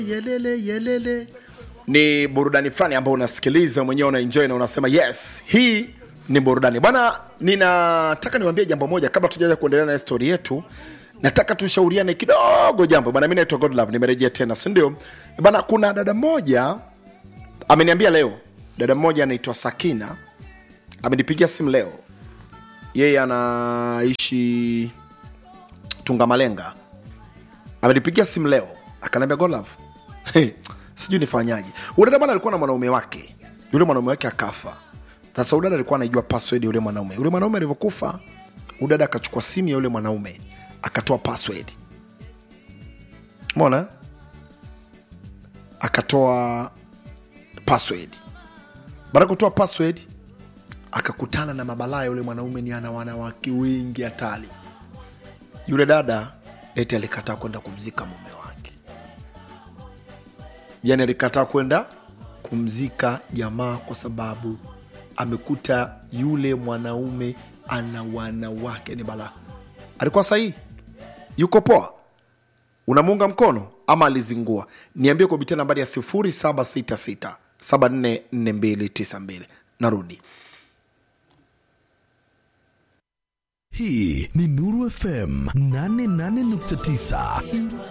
yelele yelele ni burudani fulani ambayo unasikiliza mwenyewe unaenjoy na unasema yes hii ni burudani bwana ninataka niwaambie jambo moja kabla tujaja kuendelea na histori yetu nataka tushauriane kidogo jambo bwana mi naitwa godlove nimerejea tena sindio bwana kuna dada moja ameniambia leo dada mmoja anaitwa sakina amenipigia simu leo yeye anaishi tungamalenga amenipigia simu leo akaniambia golove hey, sijui nifanyaje udada bwana alikuwa na mwanaume wake yule mwanaume wake akafa sasa udada alikuwa anaijua password ya yule mwanaume yule mwanaume alivyokufa udada akachukua simu ya yule mwanaume akatoa password mona akatoa password baada ya kutoa password akakutana na mabalaa yule mwanaume ni ana wanawake wengi hatari yule dada eti alikataa kwenda kumzika mume wake yani alikataa kwenda kumzika jamaa kwa sababu amekuta yule mwanaume ana wanawake ni balaa alikuwa sahihi yuko poa unamuunga mkono ama alizingua niambie kupitia nambari ya 766 744292 narudi hii ni nuru fm 88.9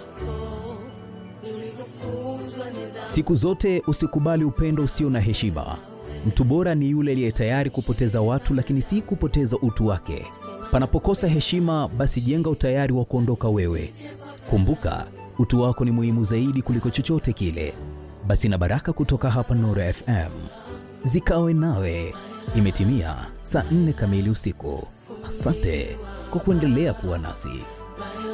Siku zote usikubali upendo usio na heshima. Mtu bora ni yule aliye tayari kupoteza watu, lakini si kupoteza utu wake. Panapokosa heshima, basi jenga utayari wa kuondoka wewe. Kumbuka, utu wako ni muhimu zaidi kuliko chochote kile. Basi na baraka kutoka hapa Nuru FM zikawe nawe. Imetimia saa nne kamili usiku. Asante kwa kuendelea kuwa nasi.